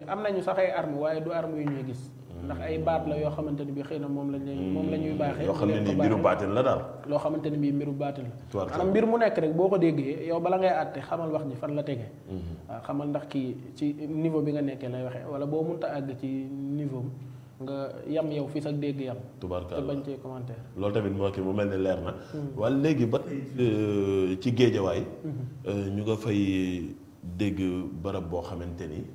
am nañu sax ay arme waaye du arme yu ñuy gis ndax ay baat la yoo xamante ni bi xëy na moom lañ leen moom la ñuy baaxee yoo xam ne leen ko nii mbiru baaxee. baatin la daal loo xamante ni bii mbiru baatin la Tubaarkalla. maanaam mbir mu nekk rek boo ko déggee yow bala ngay àtte xamal wax ji fan la tegee waaw xamal ndax kii ci niveau bi nga nekkee lay waxee wala boo mënta àgg ci niveau am nga yam yow fi sax dégg yam te tubaarkalla bañ cee commentaire loolu tamit moo kii mu mel ni leer na wala léegi ba tey euh, ci géejawaay euh, ñu nga fay dégg barab boo xamante ni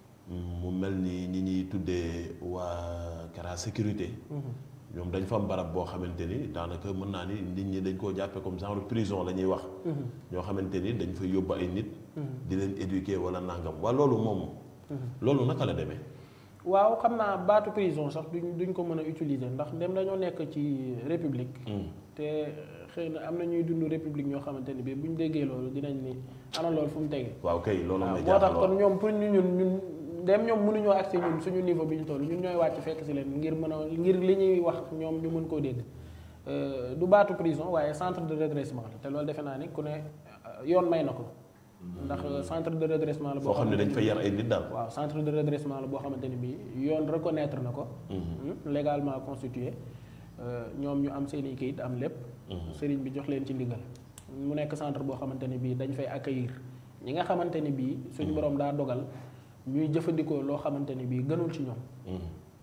mu mel ni ñi ñuy tuddee waa Kara sécurité ñoom dañ fa am barab boo xamante ni daanaka mën naa ni nit ñi dañ koo jàppee comme genre prison la ñuy wax ñoo xamante ni dañ fa yóbbu ay nit di leen éduquer wala nangam waa loolu moom loolu naka la demee waaw xam naa baatu prison sax duñ duñ ko mën a utiliser ndax dem dañoo nekk ci république te xëy na am na ñuy dund république ñoo xamante ni bii buñ déggee loolu dinañ ni ana loolu fu mu tege waaw kay loolu waaw may moo tax jaaxal kon ñoom pour ñu ñun ñun dem ñoom mënuñoo agsi ñun suñu niveau bi ñu toll ñun ñooy wàcc fekk si leen ngir mën a ngir li ñuy wax ñoom ñu mën koo dégg Euh, du baatu prison waaye centre de redressement la te loolu defe naa ni ku ne euh, yoon may na ko ndax euh, centre de redressement la foo xam ne dañ fa yar ay nit daal waaw centre de redressement la boo xamante ni bii yoon reconnaître na ko hmm, légalement constitué euh, ñoom ñu am seen i kayit am lépp sëriñ bi jox leen ci ndigal mu nekk centre boo xamante ni bii dañ fay accueillir ñi nga xamante ni bii suñu borom daa dogal ñuy jëfandikoo loo xamante ni bii gënul ci ñoom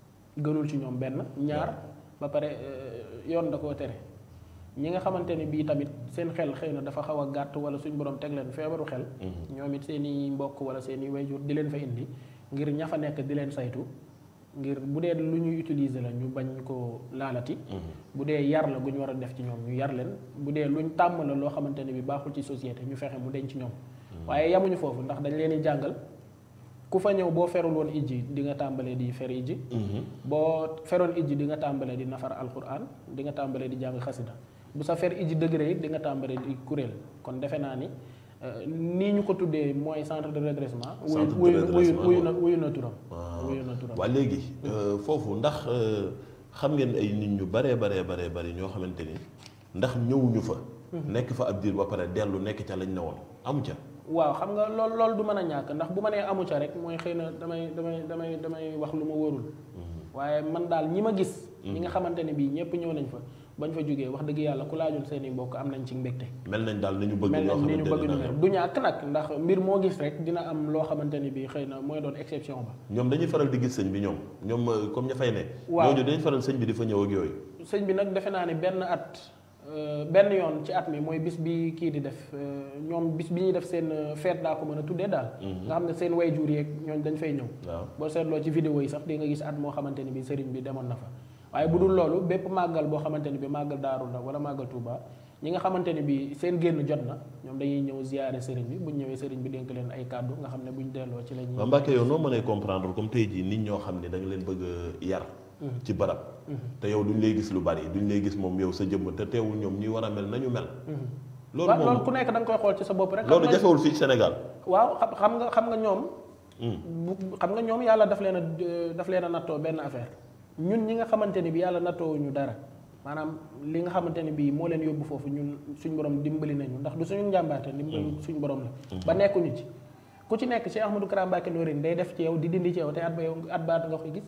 gënul ci ñoom benn ñaar ba pare euh, yoon da koo tere ñi nga xamante ni bii tamit seen xel xëy na dafa xaw a gàtt wala suñu borom teg leen feebaru xel ñoom it seen i mbokk wala seen i wayjur di leen fa indi ngir ña fa nekk di leen saytu ngir bu dee lu ñuy utiliser la ñu bañ ko laalati bu dee yar la gu ñu war a def ci ñoom ñu yar leen bu dee luñ tàmm la loo xamante ne bi baaxul ci société ñu fexe mu denc ci ñoom waaye yamuñu foofu ndax dañ leen di jàngal ku fa ñëw boo ferul woon ijji di nga tàmbalee di fer ijji boo feroon ijji di nga tàmbalee di nafar alquran di nga tàmbalee di jàng xasida bu sa fer ijji degré it di nga tàmbalee di kuréel kon defe naa ni euh, nii ñu ko tuddee mooy centre de redressement wuyu Centre de wuyu redressement, wuyu na wuyu na turam waaw wuyu na turam waa léegi euh, foofu ndax euh, xam ngeen ay nit ñu baree baree baree bari ñoo xamante ni ndax ñëwuñu fa nekk fa ab diir ba pare dellu nekk ca lañ ne woon amu ca waaw xam nga lool loolu du mën a ñàkk ndax bu ma nee amu ca rek mooy xëy na damay damay damay damay wax lu ma wóorul waaye man daal ñi ma gis ñi nga xamante ne bii ñëpp ñëw nañ fa bañ fa jógee wax dëgg yàlla ku laajul seen i mbokk am nañ ci mbégte mel nañ daal ni ñu bëgg mel ñoo nañ ni ñu xamante bëgg ne ñu mel du ñàkk nag ndax mbir moo gis rek dina am loo xamante ni bii xëy na mooy doon exception ba ñoom dañuy faral di gis sëñ bi ñoom ñoom euh, comme ña fay ne Waaw. ñooñu dañuy faral sëñ bi di fa ñëw ak yooyu sëñ bi nag defe naa ne benn at euh, benn yoon ci at mi mooy bis bi kii di def euh, ñoom bis bi ñuy def seen euh, fête daa ko mën a tuddee daal nga xam ne seen way jur yeeg ñooñ dañ fay ñëw waaw boo seetloo ci vidéo yi sax di nga gis at moo xamante ni bi sëriñ bi demoon na fa waaye bu dul loolu bépp màggal boo xamante ni bi màggal daaru la wala màggal Touba ñi nga xamante ni bi seen génn jot na ñoom dañuy ñëw ziyaare sëriñ bi buñ ñëwee sëriñ bi dénk leen ay kàddu nga xam ne buñ delloo ci la ñuy waa Mbacke yow noo mënee comprendre comme tey jii nit ñoo xam ne da nga leen bëgg a yar ci barab te yow duñ lay gis lu bari duñ lay gis moom yow sa jëmm te teewul ñoom ñuy war a mel nañu mel loolu waaw loolu moom ku nekk da nga koy xool ci sa bopp rek loolu xam nga- jafewul fii ci Sénégal waaw xam xam nga xam nga ñoom bu xam nga ñoom yàlla daf leen a daf leen a nattoo benn affaire ñun ñi nga xamante ni bi yàlla nattoo ñu dara maanaam li nga xamante ni bii moo leen yóbbu foofu ñun suñ borom dimbali nañu ndax du suñu njàmbaate dimbali suñ borom la ba nekkuñu ci ku ci nekk ci Ahmadou Kara Mbacké Noreyni day def ci yow di dindi ci yow te at ba yow at baat nga koy gis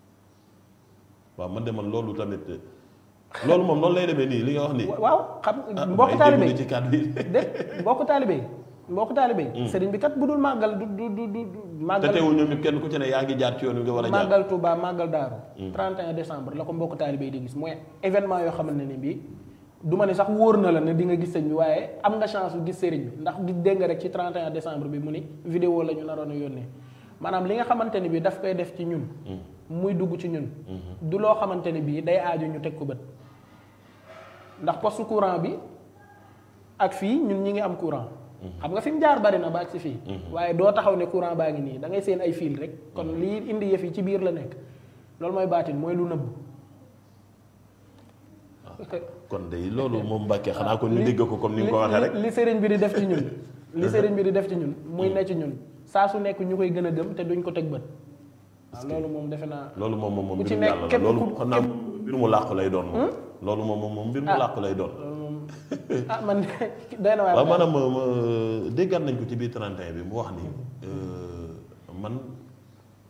waaw man de man loolu tamit loolu moom noonu lay demee nii li nga wax nii waaw xam ah mbokk may taalibe jégalu ci kàddu yi de mbokk taalibe yi mbokk taalibe yi sëriñ bi kat bu dul màggal du du du du du te màggal teewul ñoom ñëpp kenn ku ci ne yaa ngi jaar ci yoon wi nga war a jaar màggal Touba màggal Daaru 31 décembre la ko mbokk taalibe yi di gis mooy événement yoo xamante ne bii du ma ne sax wóor na la ne di nga gis sëñ bi waaye am nga chance bu gis sëriñ bi ndax gis dégg nga rek ci 31 décembre bi mu ni vidéo la ñu naroon a yónnee maanaam li nga xamante ne bii daf koy def ci ñun muy dugg ci ñun du loo xamante ne bii day aaju ñu teg ko bët ndax poste courant bi ak fii ñun ñi ngi am courant xam nga fi mu jaar bari na ba ak si fii waaye doo taxaw ne courant baa ngi nii da ngay seen ay fil rek kon lii indi yëf yi ci biir la nekk loolu mooy baatin mooy lu nëbb kon de loolu moom Mbacke xanaa kon ñu dégg ko comme ni nga ko waxee rek li sëriñ bi di def ci ñun li sëriñ bi di def ci ñun muy ne ci ñun saa su nekk ñu koy gën a gëm te duñ ko teg bët waaw loolu moom defe naa loolu moom moom moom ku ci mbirum nekk yàlla la képp loolu ku- xam naa mbir mu làqu lay doon moom loolu moom moom moom mbir mu Ah. làqu lay doon loolu moom ah man doy na waar waaw maanaam ma- ma déggaat nañ ko ci biir 31 bi mu wax ni euh, man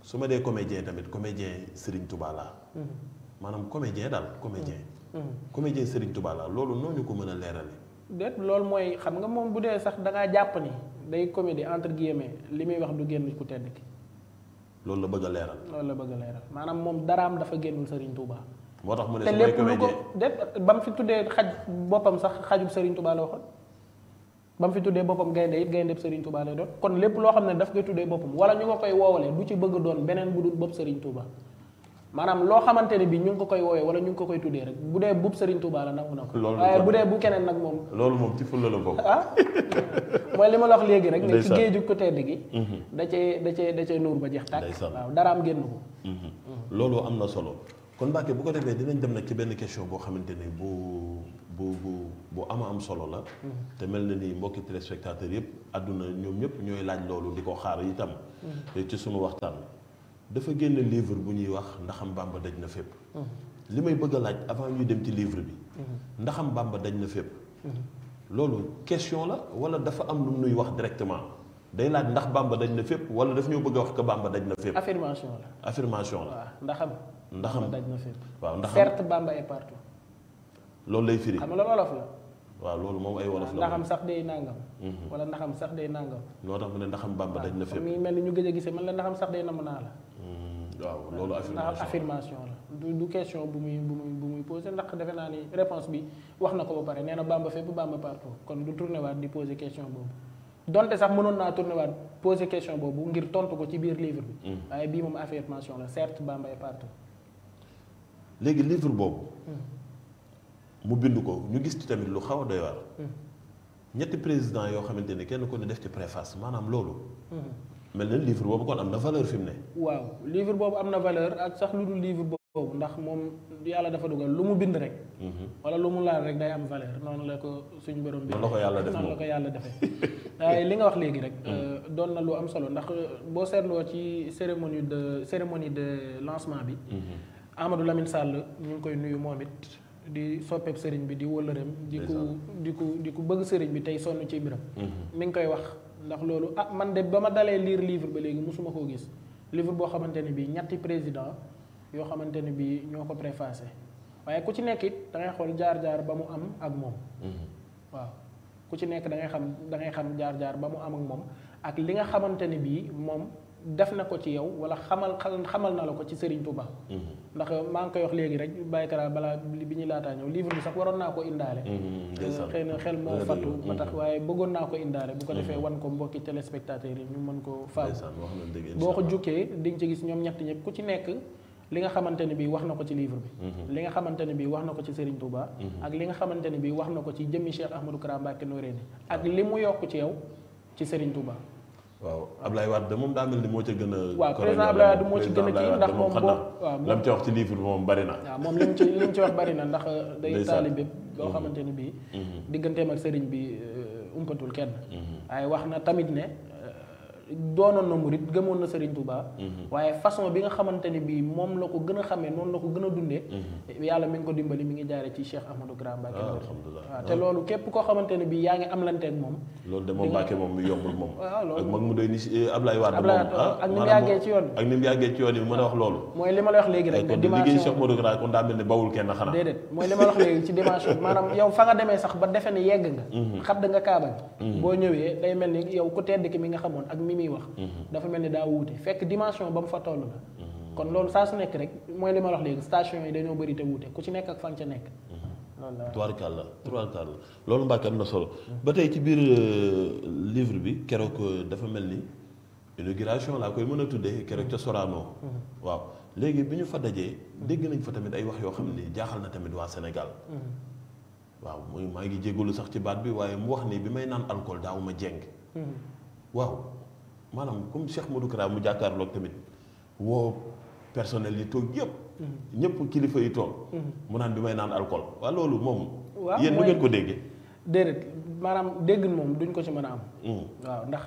su ma dee comédien tamit comédien Serigne Touba laa maanaam comédien daal comédien comédien Serigne Touba laa loolu noonu ko mën a leerale déet loolu mooy xam nga moom bu dee sax da ngaa jàpp ni day comédie entre guillemets li muy wax du génn ku tedd ki loolu la bëgg a leeral loolu la bëgg a leeral maanaam moom daraam dafa génnul Serigne Touba. moo tax mu ne te su may lépp lu ko comédien déet ba mu fi tuddee xaj boppam sax xajub Serigne Touba la waxoon ba mu fi tuddee boppam gaynde it gaynde Serigne Touba lay doon kon lépp loo xam ne daf koy tuddee boppam wala ñu nga koy woowalee du ci bëgg doon beneen bu dul bopp Serigne Touba maanaam loo xamante ne bi ñu ngi ko koy woowee wala ñu ngi ko koy tuddee rek bu dee bub Serigne Touba la nangu na ko Loolu waaye kon- bu dee bu keneen nag moom loolu moom ci fulla la bokk ah mooy li ma la wax léegi rek ne ci Ndeysaan. géeju ko tedd gi da cee da cee da cee nuur ba jeex tàkk Ndeysaan. waaw daraam génn ko loolu am na solo kon Mbacke bu ko defee dinañ dem nag ci benn question boo xamante ni bu bu bu bu ama am solo la te mel na ni mbokki téléspectateurs yëpp àdduna ñoom ñëpp ñooy laaj loolu di ko xaar itam ci sunu waxtaan dafa génn livre bu ñuy wax ndaxam Bàmba daj na fépp li may bëgg a laaj avant ñuy dem ci livre bi ndaxam Bàmba daj na fépp loolu question la wala dafa am lu nuy wax directement day laaj ndax Bàmba daj na fépp wala daf ñoo bëgg a wax que Bàmba daj na fépp affirmation la affirmation la waaw ndaxam ndaxam daj na fépp waaw ndaxam certes Bamba est partout loolu lay firi xam nga loolu wolof la waaw loolu moom ay wolof la ndaxam sax day nangam wala ndaxam sax day nangam loo tax mu ne ndaxam Bàmba daj na fépp mi ngi mel ni ñu gëj a gisee man la ndaxam sax day namm naa la Hmm, waaw loolu ndax affirmation affirmation la du du question bu muy bu muy bu muy posé ndax defe naa ni réponse bi wax na ko ba pare nee na Bamba fépp Bamba partout kon du tourné waat di posé question boobu donte sax mënoon naa tourné waat posé question boobu ngir tontu ko ci biir livre bi waaye bii moom affirmation la certes Bamba est partout léegi livre boobu mu bind ko ñu gis ci tamit lu xaw a doy waar ñetti président yoo xamante ni kenn ko ne def ci préface maanaam loolu mel na livre boobu kon am na valeur fi mu ne waaw livre boobu am na valeur ak sax lu dul livre boobu ndax moom yàlla dafa dugal lu mu bind rek wala lu mu laal rek day am valeur noonu la ko suñ borom bi noonu la ko yàlla def noonu la moom ko yàlla defee waaye li nga wax léegi rek doon na lu am solo ndax boo seetloo ci cérémonie de cérémonie de lancement bi Amadou Lamine Sall ñu ngi koy nuyu moom it di soppeeb sëriñ bi di wëllëreem di ku di ku di ku bëgg sëriñ bi tey sonn ci mbiram mi ngi koy wax ndax loolu ah man de ba ma dalee lire livre ba léegi mosuma koo gis livre boo xamante ne bii ñetti président yoo xamante ne bii ñoo ko préfacé waaye ku ci nekk it da ngay xool jaar-jaar ba mu am ak moom waaw ku ci nekk da ngay xam da ngay xam jaar-jaar ba mu am ak moom ak li nga xamante ne bii moom def na ko ci yow wala xamal xamal na la ko ci Serigne Touba. ndax maa ngi koy wax léegi rek Baykara balaa bi ñuy laataa ñëw livre bi sax waroon naa ko indaale. xëy na xel moo fattu ba tax waaye bëggoon naa ko indaale. bu ko defee wan ko mbokki téléspectateurs yi ñu mën ko faaw. boo ko jukkee di nga ci gis ñoom ñett ñëpp ku ci nekk. li nga xamante ne bii wax na ko ci livre bi. li nga xamante ne bii wax na ko ci Serigne Touba. ak li nga xamante ne bii wax na ko ci jëmmi Cheikh Ahmadou Kara Mbacké Noreyni ak li mu yokk ci yow ci Serigne Touba. waaw Ablaye Wade moom daa mel ni moo ca gën a. waaw président Ablaye Wade moo ci gën a kii ndax moom boo waaw lam ci wax ci livre bi moom bari na. waaw moom li mu ci li mu ci wax bari na ndax. day taalibe boo xamante ne bii. digganteem ak Serigne bi umpatul kenn. waaye wax na tamit ne. doonoon na murit gëmoon na Serigne Touba. waaye façon bi nga xamante ni bii moom la ko gën a xamee noonu la ko gën a dundee. yàlla mi ngi ko dimbali mi ngi jaare ci Cheikh Ahmadou Kara Mbacké. waaw te loolu képp koo xamante ne bii yaa ngi am lanteeg moom. loolu de moom Mbacké moom mi yombul moom. waaw loolu ak mag mu doy ni si Ablaye Wade moom ak ni mu yàggee ci yoon ak ni mu yàggee ci yoon yi mën a wax loolu. mooy li ma la wax léegi rek. kon liggéey Cheikh Ahmadou Kara kon daa mel ni bawul kenn xanaa. déedéet mooy li ma la wax léegi ci dimension maanaam yow fa nga demee sax ba defe ne yegg nga. xadd nga kaaba gi. boo ñëwee day mel ni yow ku tedd ki mi nga xamoon ak mi muy wax dafa mel ni daa wuute fekk dimension ba mu fa toll la kon loolu saa su nekk rek mooy li ma wax léegi station yi dañoo bëri te wuute ku ci nekk ak fan ca nekk loolu la tubaarkàlla tubaarkàlla loolu Mbàkke am na solo ba tey ci biir livre bi keroog dafa mel ni inauguration laa koy mën a tuddee keroog ca Sorano waaw léegi bi ñu fa dajee dégg nañ fa tamit ay wax yoo xam ni jaaxal na tamit waa Sénégal waaw muy maa ngi jégalu sax ci baat bi waaye mu wax ni bi may naan alcool daaw ma jeng waaw maanaam comme Cheikh Modou Kara mu jàkkaarloog tamit woo personnel yi toog yëpp. ñëpp kilifa yi toog. mu naan bi may naan alcool waaw loolu moom. waaw yéen nu ngeen ko déggee. déedéet maanaam dégg moom duñ ko ci mën a am. waaw ndax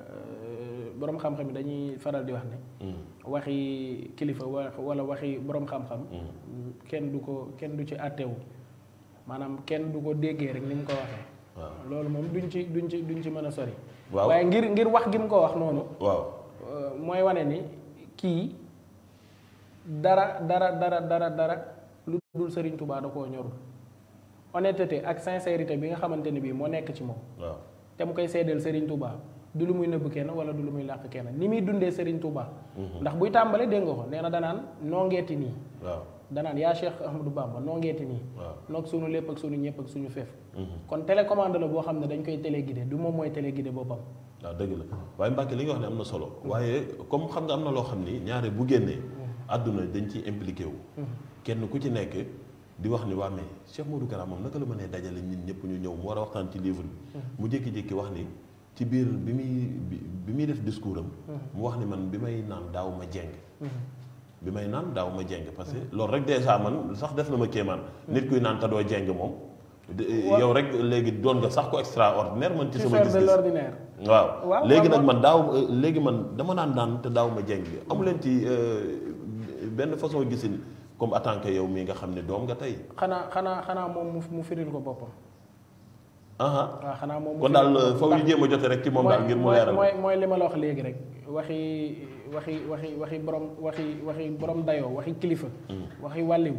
borom xam-xam yi dañuy faral di wax ne. waxi kilifa wala waxi borom xam-xam. kenn du ko kenn du ci àttewu maanaam kenn du ko déggee rek ni mu ko waxee. waaw loolu moom duñ ci duñ ci duñ ci mën a sori. waaw waaye ngir ngir wax gi mu ko wax noonu. waaw mooy wane ni kii dara dara dara dara dara lu dul Serigne Touba da koo ñorul honnêteté ak sincérité bi nga xamante ne bii moo nekk ci moom waaw te mu koy seedeel Serigne Touba du lu muy nëbb kenn wala du lu muy làq kenn ni muy dundee Serigne Touba. ndax buy tàmbale dégg nga ko nee na danaan noo ngeeti nii waaw danaan yaa Cheikh Ahmadou Bamba noo ngeeti nii waaw noog suñu lépp ak suñu ñëpp ak suñu feef kon télécommande la boo xam ne dañ koy téléguidé du moom mooy téléguidé boppam waaw dëgg la waaye Mbacke li nga wax ne am na solo waaye comme xam nga am na loo xam ni ñaare bu génnee àdduna dañ ciy impliqué wu kenn ku ci nekk di wax ni waa mais Cheikh Modou Kara moom naka la mënee dajale nit ñëpp ñu ñëw mu war a waxtaan ci livre bi mu jékki-jékki wax ni ci biir bi muy bi bi muy def discours am mu wax ni man bi may naan daaw ma jeng bi may naan daaw ma jeng parce que loolu rek dèjà man sax def na ma kéemaan nit kuy naan te doo jeng moom de- yow rek léegi doon nga sax ko extraordinaire man ci ci sama faire de gis-gis l'ordinaire waaw waaw léegi waaw, nag man daaw léegi man dama naan daan te daaw ma jeng amu leen ci euh, benn façon gisin comme en tant que yow mii nga xam ne doom nga tey xanaa xanaa xanaa moom mu mu firil ko boppam aha waaw xanaa moom mu kon firil daal ko boppam. foofu ñu jéem a jote rek ci moom daal ngir mu mooy leeral mooy mooy li ma la wax léegi rek waxi waxi waxi waxi borom waxi waxi borom dayoo waxi kilifa waxi wàlliw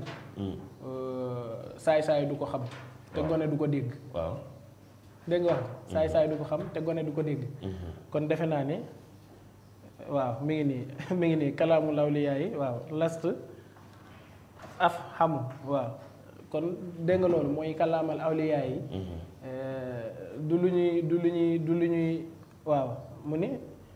saay saay du ko xam te gone du ko dégg waaw dégg nga wax saay saay du ko xam te gone du ko dégg kon defe naa ne waaw mi ngi nii mi ngi nii kalaamu lawliyaa yi waaw last af xamu waaw kon dégg nga loolu mooy kalaamal awliyaa yi du lu ñuy du lu ñuy du lu ñuy waaw mu ni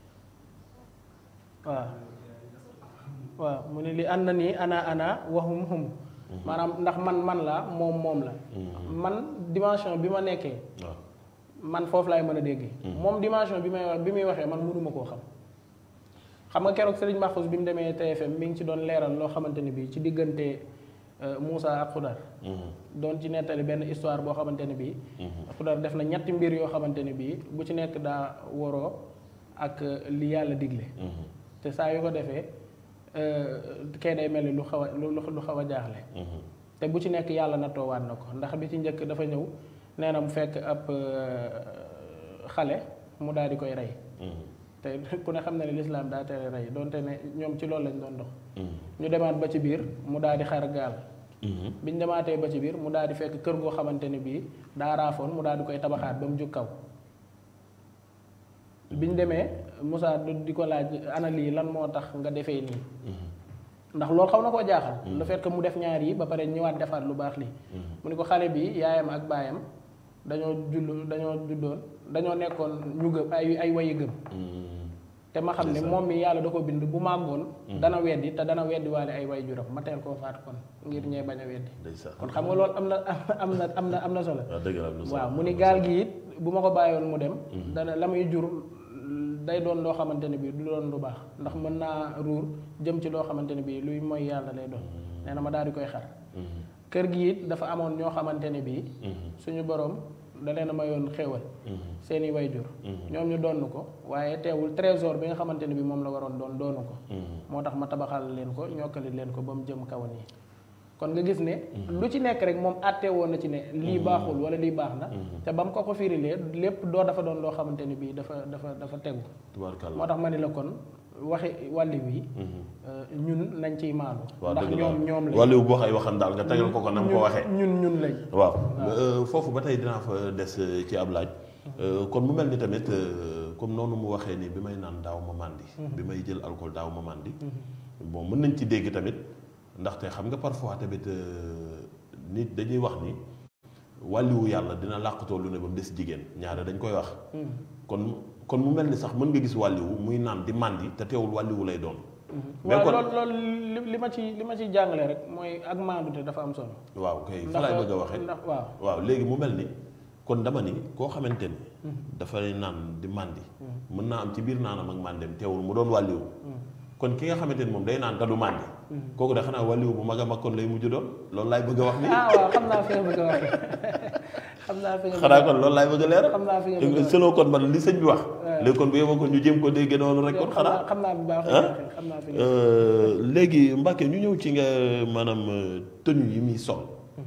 waaw waaw mu ni li ànd na nii ana ana waxum hum maanaam ndax man man la moom moom la man dimension bi ma nekkee waaw man foofu laay mën a déggee moom dimension bi may wax bi muy waxee man mënuma koo xam xam nga keroog Serigne Mahfouz bi mu demee TFM mi ngi ci doon leeral loo xamante ni bii ci diggante Moussa ak Xudar doon ci nettali benn histoire boo xamante ne bii Xudar def na ñetti mbir yoo xamante ne bii bu ci nekk daa waroo ak li yàlla digle te saa yu ko defee kee day mel ni lu xaw a lu lu xaw a jaaxle te bu ci nekk yàlla nattoowaat na ko ndax bi ci njëkk dafa ñëw nee na mu fekk ab xale mu daal di koy rey te ku ne xam na ne lislaam daa tere rey donte ne ñoom ci loolu lañ doon dox ñu demaat ba ci biir mu daal di xar gaal biñ demaatee ba ci biir mu daal di fekk kër goo xamante ne bii daa raafoon mu daal di koy tabaxaat ba mu jóg kaw biñ demee Moussa di ko laaj ana lii lan moo tax nga defee nii ndax loolu xaw na koo jaaxal le fait que mu def ñaar yi ba pare ñëwaat defaat lu baax lii mu ni ko xale bi yaayam ak baayam dañoo jull dañoo juddoon dañoo nekkoon ñu gëm ay ay wayi gëm te ma xam ne moom mi yàlla da ko bind bu màggoon dana weddi te dana weddi waale ay way juram ma teel koo faat kon ngir ñee bañ a weddi ndeysaan kon xam nga loolu am na am na am na am na solo waaw dëgg la am na solo waaw mu ni gaal gi it bu ma ko bàyyoon mu dem dana la muy jur day doon loo xamante ne bii du doon lu baax ndax mën naa ruur jëm ci loo xamante ne bii luy mooy yàlla lay doon nee na ma daal di koy xar kër gi it dafa amoon ñoo xamante ne bii suñu borom da leen a mayoon xéewal seeni wayjur ñoom ñu donn ko waaye teewul trésor bi nga xamante ne bii moom la waroon doon doonu ko moo tax ma tabaxal leen ko ñokkali leen ko ba mu jëm kaw nii kon nga gis ne lu ci nekk rek moom àtte woon na ci ne lii baaxul wala lii baax na te ba mu ko ko firilee lépp doo dafa doon loo xamante ni bii dafa dafa dafa tegu tubaarkàlla moo tax ma ni la kon waxi wàlli wi ñun nañ ciy maandu waaw ndax dëgg la ñoom ñoom lañ wàllu bu wax ay waxam daal nga tegal ko ko nam ko waxee ñun ñun lañ waaw euh, foofu ba tey dinaa fa des euh, ci ab laaj Euh, kon mu mel ni tamit euh, comme noonu mu waxee ni bi may naan daaw ma màndi bi may jël alcool daaw ma màndi bon mën nañ ci dégg tamit ndaxte xam nga parfois tamit euh, nit dañuy wax ni wàlliwu yàlla dina làqatoo lu ne ba mu des jigéen ñaare dañ koy wax kon kon mu mel ni sax mën nga gis wàlliwu muy naan di màndi te teewul wàlliwu lay doon mais waaw kon loolu loolu li li ma ci li ma ciy jàngale rek mooy ak maandute dafa am solo waaw kay fa laay bëgg a waxee ndax waaw waaw léegi mu mel ni kon dama ni koo xamante ni dafay naan di màndi mën naa am ci biir naanam ak màndem teewul mu doon wàlliwu kon ki nga xamante ni moom day naan te du màndi kooku de xanaa wàlliwu bu mag a mag kon lay mujj doon loolu laay bëgg a wax ni ah waaw xam naa fi nga bëgg a waxee xam naa fi nga bëgg a xanaa kon loolu laay bëgg a leeral xam naa fi nga bëgg a waxee selon kon man li sëñ bi wax léegi kon bu yeboo kon ñu jéem ko dégg noonu rek kon xam xanaa naa xam naa bu baax fi nga waxee xam naa fi nga Euh, léegi Mbacke ñu ñëw ci nga maanaam euh, tenue yi muy sol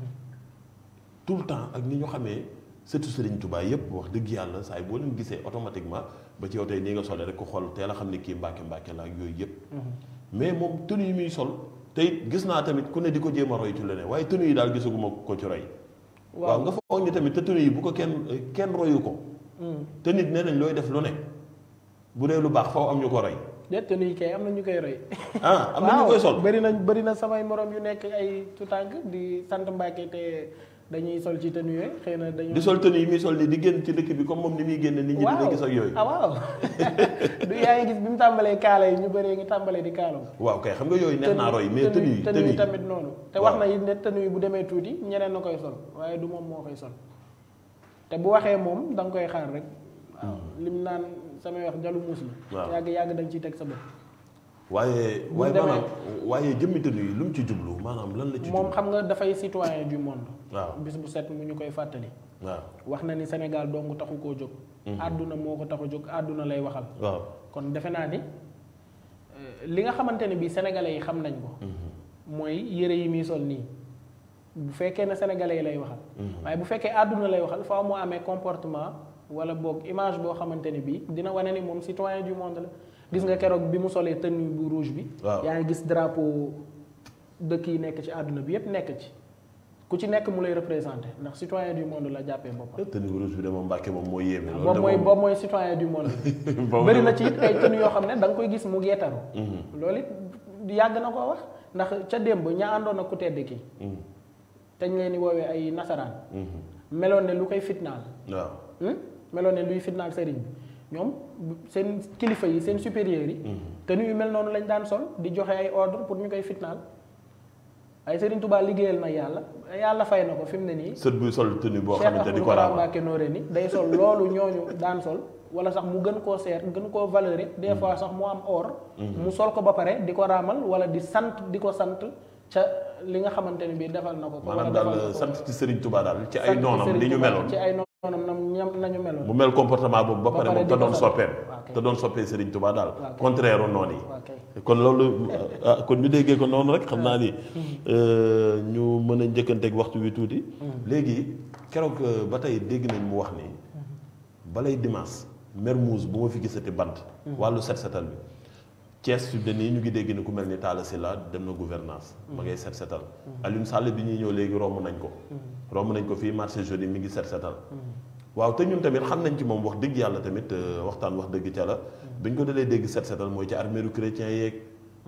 tout le temps ak ni ñu xamee surtout Serigne Touba yëpp wax dëgg yàlla saa yi boo leen gisee automatiquement ba ci yow tey nii nga solee rek ko xool teel a xam ne kii Mbacke Mbacke la ak yooyu yëpp mais moom tenue yi muy sol te it gis naa tamit ku ne di ko jéem a roy ci leneen waaye tenue yi daal gisaguma ko ci roy. waaw nga foog ni tamit te tenue yi bu ko kenn kenn royu ko. te nit nee nañ looy def lu ne bu dee lu baax faw am ñu ko roy. déet tenue yi kay am na ñu koy roy. ah am na ñu koy sol bëri na bëri na samay morom yu nekk ay tutànk di sant Mbàkke te dañuy sol ci tenue yooyu xëy na dañu di sol tenue yi muy sol ni di génn ci dëkk bi comme moom ni muy génn nit ñi dina gis ak yooyu. ah waaw du yaa ngi gis bi mu tàmbalee kaala yi ñu bëree ngi tàmbalee di kaalaw. waaw kay xam nga yooyu neex naa roy mais tenue yi tenue yi tamit noonu. te wax na it ne tenue yi bu demee tuuti ñeneen na koy sol waaye du moom moo koy sol te bu waxee moom da nga koy xaar rek. waaw lim naan samay wax jalu muus la. waaw yàgg yàgg da nga ciy teg sa bët. waaye waaye maanaam waaye jëmmi tenue yi lu mu ci jublu maanaam lan la ci. moom xam nga dafay citoyen du monde. waaw bis bu set mu ñu koy fàttali. waaw wax na ni Sénégal dong taxu koo jóg. àdduna moo ko taxu jóg àdduna lay waxal. waaw kon defe naa ni li nga xamante ne bii sénégalais yi xam nañ ko. mooy yëre yi muy sol nii bu fekkee ne sénégalais yi lay waxal. waaye bu fekkee àdduna lay waxal faaw mu amee comportement wala boog image boo xamante ne bii dina wane ni moom citoyen du monde la. gis nga keroog bi mu solee tenue bu rouge bi. waaw yaa ngi gis drapeau dëkk yi nekk ci àdduna bi yépp nekk ci ku ci nekk mu lay représenté ndax citoyen du monde la jàppee boppam. tenue bu rouge bi de moom Mbàkke moom mooy yéeme. loolu boobu de mooy moom boobu mooy citoyen du monde. boobu bëri de na moom- ci it ay tenue yoo xam ne da nga koy gis mu geetaru. loolu it yàgg na koo wax ndax ca démb ña àndoon ak ku tedd ki Mhm. te ñu leen di woowee ay nasaraan. Mhm. meloon ne lu koy fitnaal. waaw Hmm? meloon ne luy fitnaal sëriñ bi ñoom bu- seen kilifa yi seen supérieurs yi. tenue yu mel noonu lañ daan sol di joxe ay ordre pour ñu koy fitnaal ay sëriñ Tuubaa liggéeyal na yàlla yàlla fay na ko fi mu ne nii. sët buy sol tenue boo Cheikh xamante ni Ahmadou ko Kara raama Mbacké Noreyni day sol loolu ñooñu daan sol wala sax mu gën koo seer gën koo valeuré des fois sax mu am or. mu sol ko ba pare di ko raamal wala di sant di ko sant ca li nga xamante ne bii defal na ko. ko maanaam wala defal na daal ko sant ci Serigne Touba daal ci sant ay ci noonam Serigne li ñu Touba, meloon ci ay noonam nam ñam nañu meloon. mu mel comportement boobu ba Ba pare pare moom di te ko doon sant. soppeem Waaw kay. te doon soppee Serigne Touba daal Waaw kay. contraire u noonu yi waaw kay. kon loolu ah kon ñu déggee ko noonu rek xam naa ni euh, ñu mën a njëkkanteeg waxtu wi tuuti léegi keroog euh, ba tey dégg nañ mu wax ni balay dimanche Mermoz bu ma fi gisati bant wàllu set setal bi Thiès fi de nii ñu ngi dégg ni ku mel ni Talla Sylla dem na gouvernance ma ngay set setal Alioune Sall bi ñuy ñëw léegi romb nañ ko romb nañ ko fii marché jeudi mi ngi set setal waaw te ñun tamit xam nañ ci moom wax dëgg yàlla tamit euh, waxtaan wax dëgg ca la bi ñu ko dalee dégg set setal mooy ci arméeru chrétien yeeg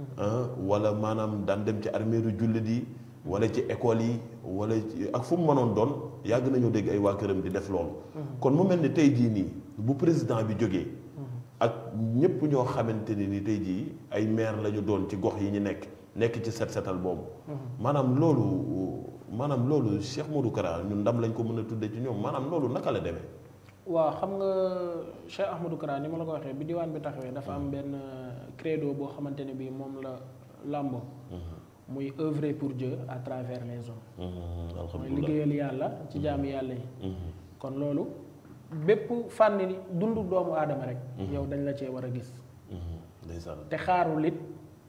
ah wala maanaam daan dem ci arméeru jullit yi wala ci école yi wala ci ak fu mu mënoon doon yàgg nañoo dégg ay waa këram di def loolu kon mu mel ni tey jii nii bu président bi jógee ak ñëpp ñoo xamante ni ni tey jii ay maire la ñu doon ci gox yi ñu nekk nekk ci set setal boobu maanaam loolu maanaam loolu Cheikh Modou Kara ñun ndam lañ ko mën a tudde ci ñoom maanaam loolu naka la demee waaw xam nga Cheikh Ahmadou Kara ni ma la ko waxee bi diwaan bi taxawee dafa am benn credo boo xamante ne bii moom la làmbo muy œuvrer pour Dieu à travers les hommes mooy alhamdulilah liggéeyal yàlla ci jaami yàlla yi kon loolu bépp fànn ni dundu doomu aadama rek yow dañ la cee war a gis ndeysaan te xaarul it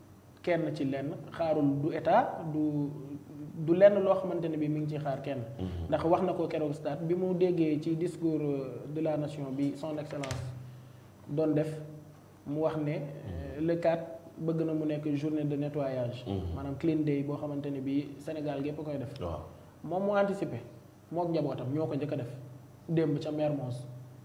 kenn ci lenn xaarul du état du du lenn loo xamante ne bi mi ngi ci xaar kenn ndax wax na ko keroog stade bi mu déggee ci discours euh, de la nation bi son excellence doon def mu wax ne euh, le 4 bëgg na mu nekk journée de nettoyage maanaam clean day boo xamante ne bi Sénégal gépp koy def waaw moom mu anticipé mook njabootam ñoo ko njëkk a def démb ca Mermoz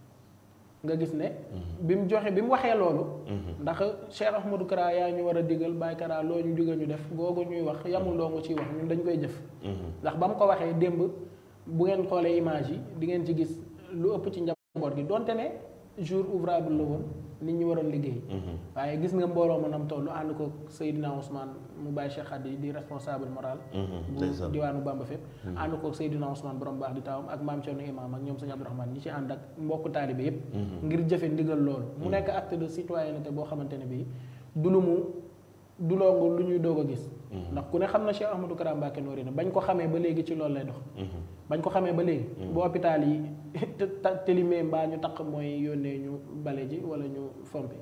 nga gis ne bi mu joxe bi mu waxee loolu ndax Cheikh Ahmadou Kara yaa ñu war a digal Baye Kara loo ñu digal ñu def googu ñuy wax yamul doo nga ciy wax ñun dañ koy jëf ndax ba mu ko waxee démb bu ngeen xoolee image yi di ngeen ci gis lu ëpp ci njaboot gi donte ne jour ouvrable la woon nit ñi waroon liggéey waaye gis nga mbooloo ma nam toll ànd ko Seydina Ousmane mu Baye Cheikh Khady di responsable moral bu ndeysaan diwaanu Bamba fépp ànd ko Seydina Ousmane borom baax di taawam ak maam Thierno Imam ak ñoom sëñ Abdourahmane ñi ci ànd ak mbokk taalibe yépp ngir jëfe ndigal loolu mu nekk acte de citoyenneté boo xamante ne bii du lu mu du loongu lu ñuy doog a gis ndax ku ne xam na Cheikh Ahmadou Kara Mbacké Noreyni bañ ko xamee ba léegi ci loolu lay dox bañ ko xamee ba léegi bu hôpital yi te- telimee mbaa ñu taq mooy yónnee ñu bale ji wala ñu fompi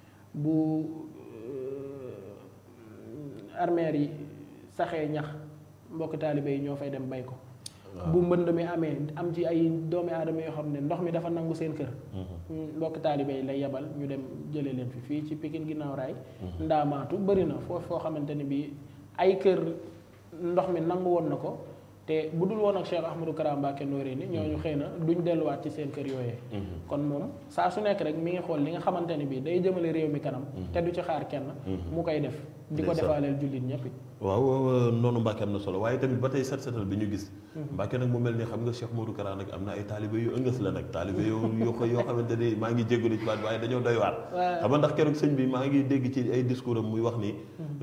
bu armeer yi saxee ñax mbokk taalibe yi ñoo fay dem bay ko bu mbënd mi amee am ci ay doomi aadama yoo xam ne ndox mi dafa nangu seen kër mbokk taalibe yi lay yebal ñu dem jëlee leen fi fii ci Pikine ginnaaw raay ndaamaatu bëri na foofu foo xamante ne bii ay kër ndox mi nangu woon na ko te bu dul woon ak Cheikh Ahmadou Kara Mbacké Noreyni ñooñu xëy na duñ delluwaat ci seen kër yooyee kon moom saa su nekk rek mi ngi xool li nga xamante ne bii day jëmale réew mi kanam te du ci xaar kenn mu koy def di ko defaaleel jullit ñëpp waaw waaw noonu Mbàkke am na solo waaye tamit ba tey set setal bi ñu gis Mbàkke nag mu mel ni xam nga Cheikh Modou Kara nag am na ay taalibe yu ëngës la nag taalibe yu yoo yoo xamante ni maa ngi jéggalu ci baat waaye dañoo doy waar xam nga ndax keroog sëñ bi maa ngi dégg ci ay discours am muy wax ni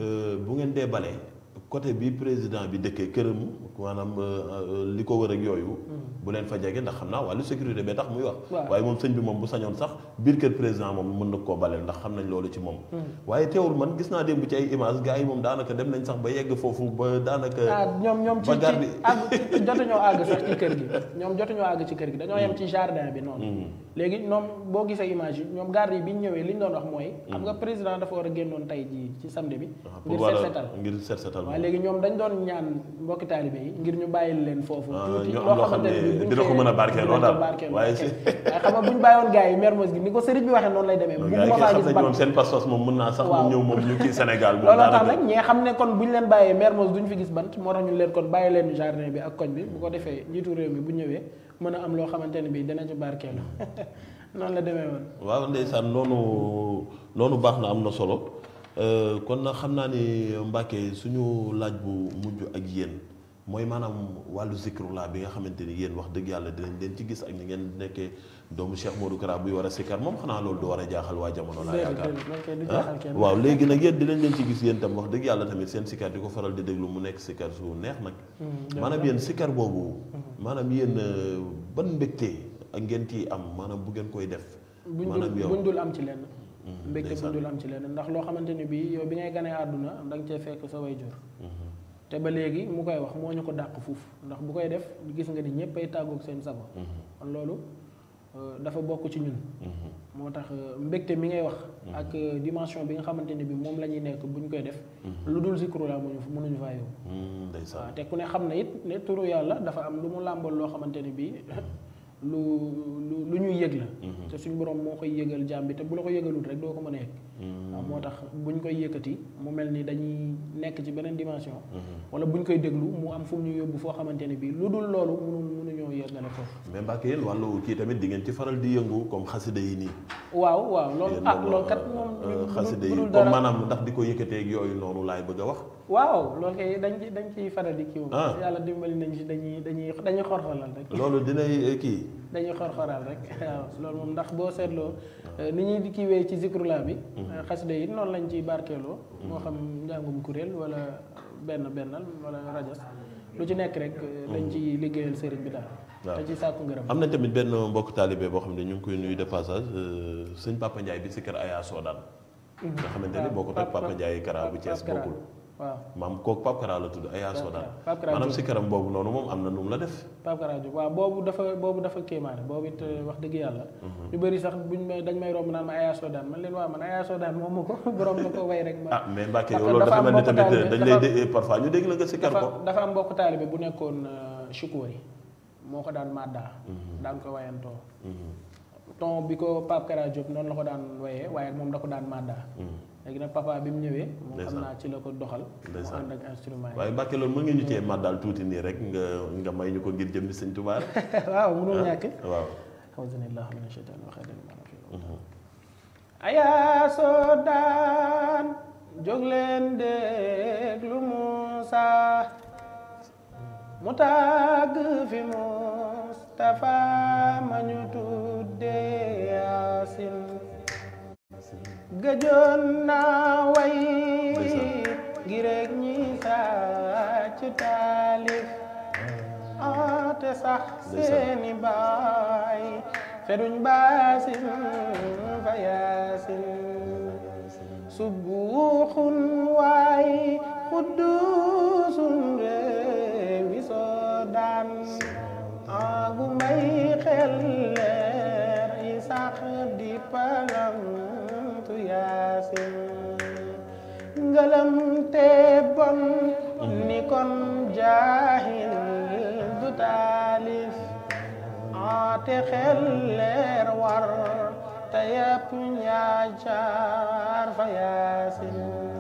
bu ngeen dee balee côté bi président bi dëkkee këram maanaam li ko wër ak yooyu bu leen fa jege ndax xam naa wàllu sécurité bee tax muy wax waaye moom sëñ bi moom bu sañoon sax biir kër président moom mën na koo baleel ndax xam nañ loolu ci moom waaye teewul man gis naa démb ci ay image gars yi moom daanaka dem nañ sax ba yegg foofu ba daanaka ñoom ñoom ci ba garde àgg jotuñoo àgg sax ci kër gi ñoom jotuñoo àgg ci kër gi dañoo yem ci jardin bi noonu léegi ñoom boo gisee image yi ñoom garde yi bi ñu ñëwee li ñu doon wax mooy xam nga président dafa war a génnoon tey jii ci samedi bi ngir set setal ngir set setal waaw léegi ñoom dañ doon ñaan mbokki taalibe yi ngir ñu bàyyil leen foofu tuuti ñu am loo xam ne dina ko mën a barkeeloo daal waaye waaye xam nga bu ñu bàyyoon gars yi Mermoz gi ni ko sëriñ bi waxee noonu lay demee bu gars yi ma faa xam gis nañ ban moom seen pas-pas moom mën naa sax mu ñëw moom ñu kii Sénégal moom looloo tax daanaka nag ñi nga xam ne kon bu ñu leen bàyyee Mermoz duñ fi gis bant moo tax ñu leen kon bàyyi leen jardin bi ak koñ bi bu ko defee njiitu réew mi bu ñëwee mën a am loo xamante ne bii dina ci barkeelu noonu la demee woon waaw ndeysaan noonu noonu baax na am na solo kon nag xam naa ni Mbàkke suñu laaj bu mujj ak yéen mooy maanaam wàllu zikrullah bi nga xamante ni yéen wax dëgg yàlla dinañ leen ci gis ak ni ngeen nekkee doomu Cheikh Modou Kara buy war a sikkar moom xanaa loolu du war a jaaxal waa jamono laa yaakaar du ah jaaxal kenn waaw léegi nag yéen dinañ leen ci gis yéen tam wax dëgg yàlla tamit seen sikkar di ko faral di déglu mu nekk sikkar su neex nag maanaam yéen sikkar boobu maanaam yéen ban mbégte ak ngeen ciy am maanaam bu ngeen koy def buñ maanaam dul yow buñ dul am ci lenn mbégte ndeysaan. buñ dul am ci lenn ndax loo xamante ni bii yow bi ngay ganee àdduna da nga cee fekk sa way jur te ba léegi mu koy wax moo ñu ko dàq fuuf ndax bu koy def gis nga ni ñëpp ay tàggoog seen sago kon loolu euh, dafa bokk ci ñun moo tax euh, mbégte mi ngay wax ak euh, dimension bi nga xamante ni bi moom la ñuy nekk bu ñu koy def lu dul zikru la mënuñu mënuñu faa yóbbu ndeysaan waaw te ku ne xam na it ne turu yàlla dafa am lu mu làmbool loo xamante ne bii lu lu lu ñuy yëg la te suñu borom moo koy yëgal jaam bi te bu la ko yëgalul rek doo ko mën a yëg waaw moo tax buñ koy yëkkati mu mel ni dañuy nekk ci beneen dimension wala buñ koy déglu mu am fu mu ñu yóbbu foo xamante ne bii lu dul loolu mënu mënuñoo yëgale foofu mais Mbàkke yéen wàllu kii tamit di ngeen ci faral di yëngu comme xasida yi nii waaw waaw loolu yéen ah moom, loolu kat euh, moom euh, bu xasida dul- yi bu dul comme dara maanaam ndax di ko yëkkatee ak yooyu noonu laay bëgg a wax waaw loolu kay dañ ci dañ ciy faral di kii moom Ah. yàlla dimbali nañ ci dañuy dañuy dañuy xorxoral rek loolu dinay kii dañuy xor-xoral rek waaw loolu moom ndax boo seetloo ni ñuy di kiiwee ci zikrula bi xasida yi noonu lañ ciy barkeeloo moo xam njàngum kuréel wala benn bennal wala rajas lu ci nekk rek dañ ci liggéeyal sëriñ bi daal waaw. te ci sàkku ngërëm am na tamit benn mbokk taalibe boo xam ne ñu ngi koy nuyu de passage euh, sëñ Papa Ndiaye bi si kër Aya Soodaan nga xamante ni boo ko teg Papa Ndiaye Kara bu Thiès Pape Kara. bokkul waaw maam kooku Pape Kara la tudd Aya Soodaan Pape Kara maanaam Diop. si këram boobu noonu moom am na nu mu la def Pape Kara Diop waaw boobu dafa boobu dafa kéemaane boobu it wax dëgg yàlla ñu bëri sax buñ may dañ may romb naan ma Aya Soodaan man leen waaw man Aya Soodaan moom ma ko borom na ko way rek ma ah mais Mbàkke Parce yow que loolu dafa dafa am mel ni mbokk tamit taalibe, dañ dafa- lay dé parfois ñu dégg la nga si kër ko dafa dafa am mbokk taalibe bu nekkoon Chukóori moo ko daan màddaa daan ko wayantoo ton bi ko Pape Kara Diop noonu la ko daan wayee waaye moom da ko daan màddaa léegi nag papa bi mu ñëwee moom xam Ndeysaan. naa ci la ko doxal mu Ndeysaan. ànd ak instrument yi waaye Mbàkke loolu mën nga ñu cee màddal tuuti nii rek nga nga may ñu ko ngir jëmmi sëñ Tuubaa rek waaw mënul ñàkk waaw auzubillah min asheytan waxeedal ayaa soo daan jóg leen déglu Muusa mu tàgg fi Mustafa ma ñu tuddee Yaasin gëjoon naa way ngir rek ñi sàcc taalif ate sax seeni baay feduñ baasin fa yaasin subuuxun waay xudduusun réewi soo daan agu may xel leer yi sax di palamtu yaasin ngëlëm te bon ni kon jaahil du taa te xel leer war te yëpp njaacaar fa yaasin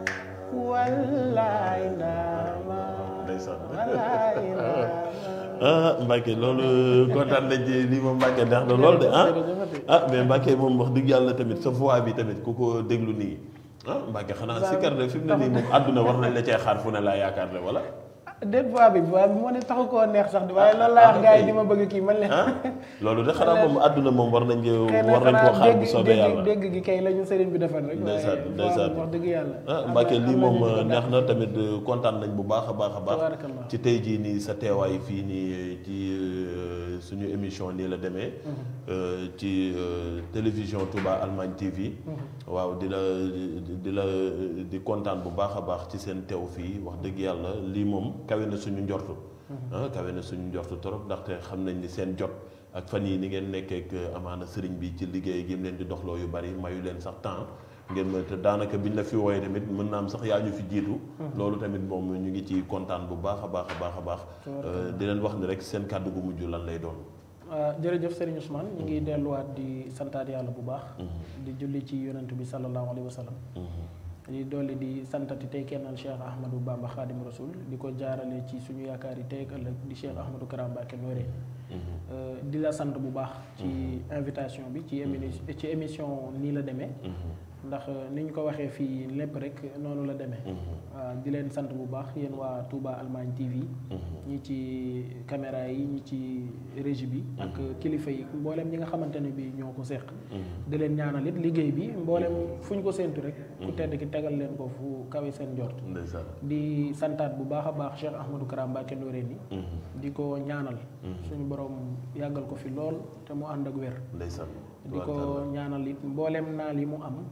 wallaay ndaama ndeysaan wallaay ndaama ah Mbacke loolu kontaan nañ ci lii moom Mbacke neex na lool de ah ah mais Mbacke moom wax dëgg yàlla tamit sa voix bi tamit ku ko déglu nii ah Mbacke xanaa si kar de fi mu ne nii moom àdduna war nañ la cee xaar fu ne laa yaakaar ne wala. déet voix bi voix bi moo ne taxu koo neex sax di waaye loolu laa wax gars yi di ma bëgg kii man leen ah loolu de xanaa moom àdduna moom war nañ ko xëy na war nañ koo xanaa xaar bu dégg soobee dégg yàlla. dégg gi kay la ñu sëriñ bi defal rek ndeysaan waaye ndeysaan voix wax dëgg yàlla ah am na- Mbacke lii am na moom ñu ko neex na tamit kontaan nañ bu baax a baax a baax Tabarakallah. ci tey jii nii sa teewaay fii nii ci euh, suñu émission nii la demee euh, ci euh, télévision Touba Allemagne TV waaw di la di- di la di kontaan bu baax a baax ci seen teew fii wax dëgg yàlla lii moom kawe na suñu njortu ah kawe na suñu njortu trop ndaxte xam nañ ni seen jot ak fan yii ni ngeen nekkee ak amaana sëriñ bi ci liggéey gi mu leen di doxloo yu bari mayu leen sax temps ngeen mën te daanaka biñ la fi wooyee tamit mën naa am sax yaa ñu fi jiitu. loolu tamit moom ñu ngi ci kontaan bu baax a baax a baax a baax. di leen wax ni rek seen kàddu gu mujj lan lay doon. waaw jërëjëf Serigne Ousmane ñu ngi delluwaat di santaat yàlla bu baax di julli ci yonent bi sallallahu alayhi wa sallam di dolli di santati tey kennal Cheikh Ahmadou Bamba Khadim Rasoul di ko jaarale ci suñu yaakaar yi tey ak ëllëg di Cheikh Ahmadou Karam Mbacké Noreyni di la sant bu baax ci invitation bi ci émi ci émission nii la demee ndax ni ñu ko waxee fii lépp rek noonu la demee waaw di leen sant bu baax yéen waa Touba Allemagne TV ñi ci caméra yi ñi ci régie bi ak kilifa yi mboolem ñi nga xamante ne bi ñoo ko seq di leen ñaanal it liggéey bi mboolem fu ñu ko séentu rek ku tedd ki tegal leen ko fu kawe seen njort ndeysaan di santaat bu baax a baax Cheikh Ahmadou Karam Mbacké Noreyni di ko ñaanal suñu borom yàggal ko fi lool te mu ànd ak wér ndeysaan di ko ñaanal it mboolem naal yi mu am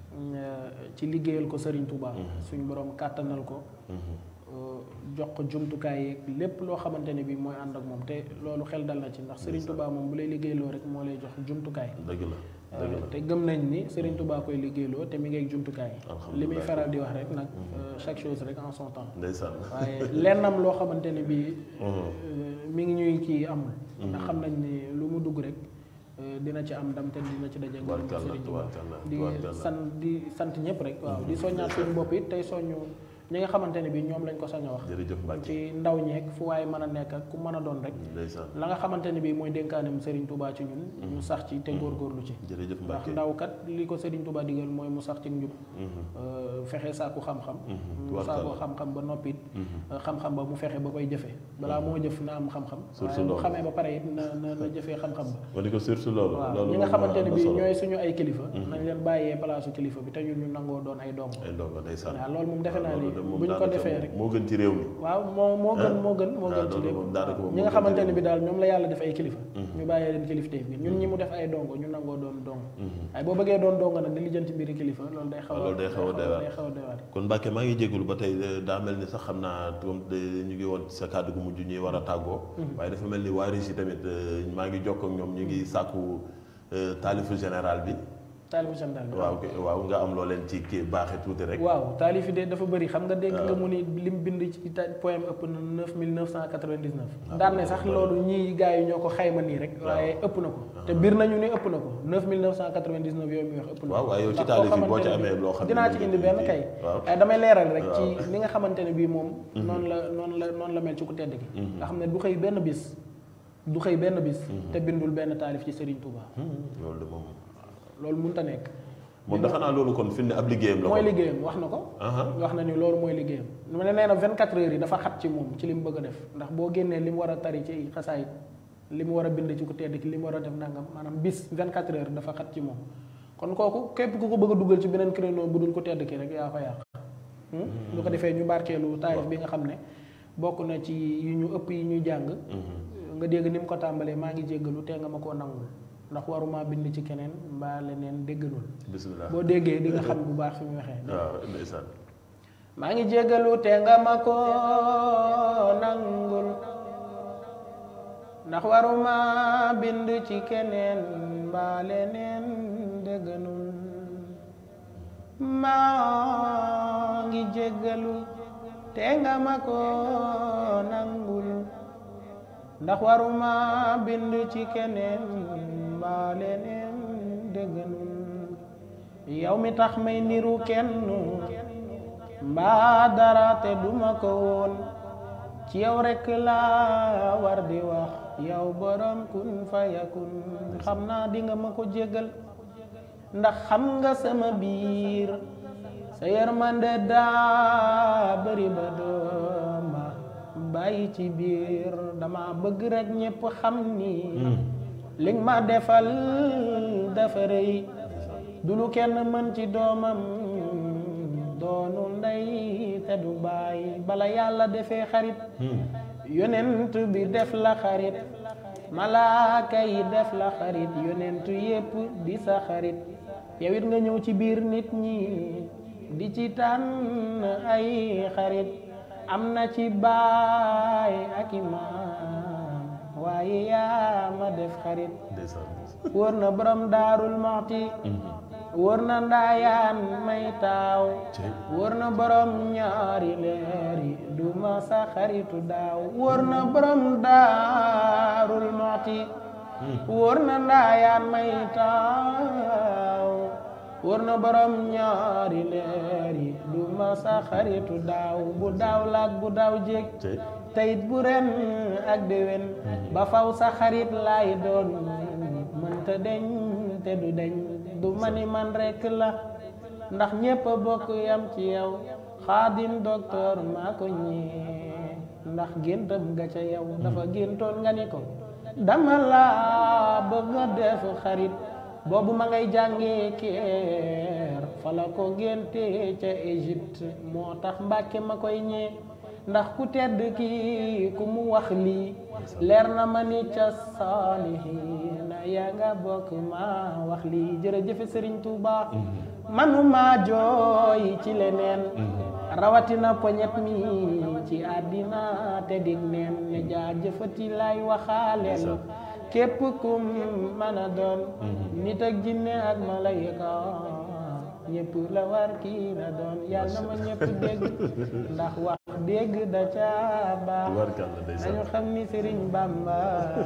ci liggéeyal ko Serigne Touba suñu borom kàttanal ko jox ko jumtukaay yeeg lépp loo xamante ne bi mooy ànd ak moom te loolu xel dal na ci ndax Serigne Touba moom bu lay liggéeyloo rek moo lay jox jumtukaay dëgg la dëgg la te gëm nañ ni Serigne Touba koy liggéeyloo te mi ngi ak jumtukaay li muy faral di wax rek nag chaque chose rek en son temps ndeysaan waaye lennam loo xamante ne bi mi ngi ñuy kii amul ndax xam nañ ni lu mu dugg rek dina ci am ndam te dina ci daje ngërëm Serigne Touba di sant di sant ñëpp rek waaw di soññaat suñu bopp it tey soññu ñi nga xamante ne bi ñoom lañ ko sañ a wax jërëjëf Mbacke ci ndaw ñeeg fu waaye mën a nekk ak ku mën a doon rek ndeysaan la nga xamante ne bi mooy dénkaanem Serigne Touba ci ñun ñu sax ci te góorgóorlu ci jërëjëf ndax Mbacke ndaw kat li ko Serigne Touba digal mooy mu sax ci njub fexe saaku xam-xam mu saaku xam-xam ba noppit xam-xam ba mu fexe ba koy jëfe balaa moo jëf na am xam-xam waaye mu xamee ba pare it na na na jëfee xam-xam ba ma di ko surtout loolu waaw loolu ñi nga moom xamante ne am na bi solo. ñooy suñu ay kilifa nañ leen bàyyee palaasu kilifa bi te ñun ñu nangoo doon ay doom ay ndongo ndeysaan waaw loolu moom defe naa ni loolu de moom bu ñu ko daanaka defee rek moo gën ci réew mi waaw moo moo gën moo gën moo ah, gën ci loolu lépp moom daanaka moom ñi moo nga gën xamante ci ne bi daal ñoom la yàlla def ay kilifa ñu bàyyee leen kilifteef bi ñun ñi mu def ay dongo ñu nangoo doon dongo waaye boo bëggee doon dongo nag di lijjanti mbiri kilifa loolu day xaw loolu day xaw a doy waar. day xaw a doy waar kon Mbacke maa ngi jégalu ba tey eh, daa mel ni sax xam naa comme de ñu ngi woon ci sa kàddu gu mujj ñuy war a tàggoo. waaye dafa mel ni waa Régie tamit eh, maa ngi jokkoo ak ñoom ñu ngi sàkku eh, taalifu général bi. taalifu général bi waaw kay- waaw nga am loo leen ci kii baaxee tuuti rek. waaw taalif yi de dafa bëri xam nga dégg nga mu ni lim bind ci ta- poème ëpp na 9999 daan ne sax loolu ñii gars yi ñoo ko xayma nii rek waaye ëpp na ko te biir nañu ne ëpp na ko 9999 yooyu muy wax ëpp na ko waaw waaye yow ci ndax taalif koo yi boo ci xamante ne amee loo xam ne dinaa ci moom indi ngeen benn di- kay waaw. waaye damay leeral rek ci waaw. li nga xamante ne bii moom noonu la noonu la noonu la mel ci ku tedd ki nga xam ne du xëy benn bis du xëy benn bis te bindul benn taalif ci Serigne Touba Hmm, loolu de moom. loolu mënut a nekk moom dafa naa loolu kon fi mu ne ab liggéeyam la mooy kon. liggéeyam wax na ko Aha. wax na ni loolu mooy liggéeyam mu ne nee na 24 heures yi dafa xat ci moom ci li mu bëgg a def ndax boo génnee li mu war a tari ci xasaayit li mu war a bind ci ku tedd ki li mu war a def nangam maanaam bis 24 heures dafa xat ci moom kon kooku képp ku ko bëgg a dugal ci beneen créneau bu dul ku tedd ki rek yaa ko yàq bu ko defee ñu barkeelu taarif bi nga xam ne bokk na ci yi ñu ëpp yi ñuy jàng nga dégg ni mu ko tàmbalee maa ngi jéggalu te nga ma koo nangul ndax waruma bind ci keneen mbaa leneen dégganul bisimilah boo déggee di nga xam bu baax fi mu waxee waaw ndeysaan. maa ngi jéggalu te nga ma ko nangul ndax waruma bind ci keneen mbaa leneen dégganul maa ngi jéggalu te nga ma ko nangul ndax waruma bind ci keneen mbaa leneen dëgg nun yow mi tax may niru kenn mbaa dara te duma ko woon ci yow rekk laa war di wax yow borom kun fayakun xam naa di nga ma ko jéggal ndax xam nga sama biir sa yërmande daa bëri ba dooma bàyyi ci biir dama bëgg rekk ñépp xam ni li nga ma defal dafa rëy du lu kenn mën ci doomam doonu ndey te du bàyyi bala yàlla defee xarit yonent bi def la xarit malaaka yi def la xarit yonent yépp di sa xarit yow it nga ñëw ci biir nit ñi di ci tànn ay xarit am na ci baay ak imaam waaye yaa ma def xarit wóor na borom daarul moxti wóor na ndaayaan may taaw wóor na borom ñaari leeri du ma sa xaritu daaw wóor na borom daarul moxti wóor na ndaayaan may taaw wóor na borom ñaari leeri du ma sa xaritu daaw bu daaw laak bu daaw jéeg teyit bu ren ak déwén ba faw sa xarit laay doon mënta deñ te du deñ du mani man rekk la ndax ñépp a bokk yam ci yow xaadim docteur maa ko ñee ndax géntam ga ca yow dafa géntoon nga ni ko dama la bëgg nga def xarit boobu ma ngay jàngee keer fa la ko génte ca Égypte moo tax mbàkke ma koy ñee ndax ku tedd kii ku mu wax lii leer na ma ni ca saalihiina yaa nga bokk ma wax lii jërëjëfe sëriñ Tuuba manuma jooy ci leneen rawatina poñet mi ci àddina te dig neen ne jaajëfati lay waxaaleel képp kum mën a doon nit ak jinne ak malayka ñëpp la war kii na doon yàlla na ma ñëpp dégg ndax wax dégg da ca baax nañu xam ni Sëriñ Bamba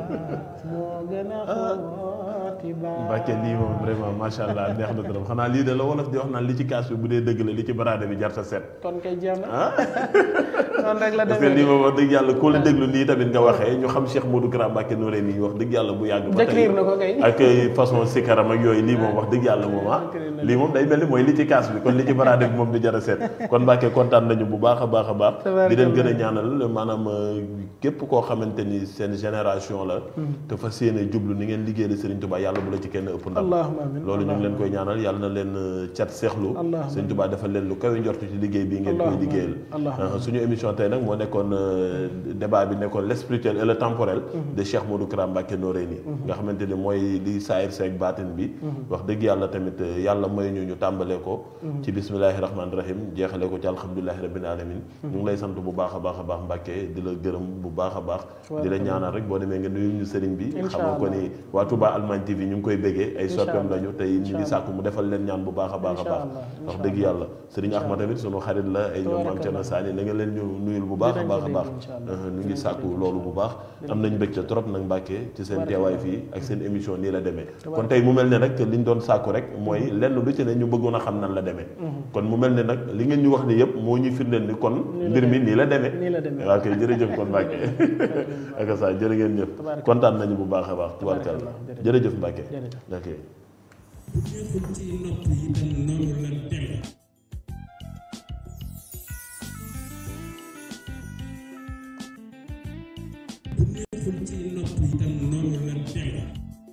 moo gën a xooti baax Mbàkke lii moom vraiment macha allah neex na trop xanaa lii de la wolof di wax naan li ci kaas bi bu dee dëgg la li ci baraade bi jarta seet kon kay jeex na noonu rek la parce que lii moom wax dëgg yàlla koo la déglu nii tamit nga waxee ñu xam Cheikh Modou Kara Mbàkke nooree nii wax dëgg yàlla bu yàgg ba décrire na ko kay ak façon sikaram ak yooyu lii moom wax dëgg yàlla moom ah lii moom day mel ni mooy li ci kaas bi kon li ci baraade bi moom du jar a seet kon Mbàkke kontaan nañu bu baax a baax a baax di leen gën a ñaanal maanaam képp koo xamante ni seen génération la te fas yéene jublu ni ngeen liggéey la Serigne Touba yàlla bu la ci kenn ëpp ndam loolu ñu ngi leen koy ñaanal yàlla na leen cat seexlu Serigne Touba defal leen lu kawe njortu ci liggéey bii ngeen koy liggéeyal suñu émission tey nag moo nekkoon débat bi nekkoon l' spirituel et le temporel de Cheikh Modou Kara Mbacké Noreyni nga xamante ni mooy li saayir seeg baatin bi wax dëgg yàlla tamit yàlla may ñu ñu tàmbalee ko ci bismillahi rahmaani rahim jeexale ko ci alhamdulilahi rabbil alamin ñu ngi lay sant bu baax a baax a baax Mbacké di la gërëm bu baax a baax di la ñaanal rek boo demee nga nuyu ñu sëriñ bi xamal ko ni waa Touba Allemagne TV ñu ngi koy béggee ay soppeem lañu tey ñu ngi sàkku mu defal leen ñaan bu baax a baax a baax wax dëgg yàlla sëriñ Ahmad tamit sunu xarit la ay ñoom maam Cerno Saani na nga leen ñu nuyul bu baax a baax a baax ñu ngi sàkku loolu bu baax am nañ mbégte trop nag Mbacké ci seen teewaay fii ak seen émission nii la demee kon tey mu mel ne nag li ñu doon sàkku rek mooy lenn lu ci ne ñu bëggoon a xam nan la demee kon mu mel ne nag li ngeen ñu wax ni yëpp moo ñuy firndeel ni kon mbir mi nii la demee waaw kay jërëjëf kon Mbacké ak sa jërë ngeen jëf kontaan nañu bu baax a baax tubaarkàlla jërëjëf Mbacké ok bu neexul ci nopp itam noonu la demee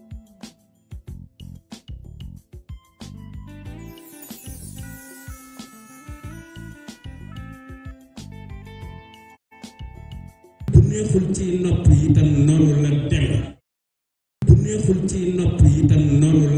bu neexul ci nopp itam noonu la demee bu neexul ci nopp itam noonu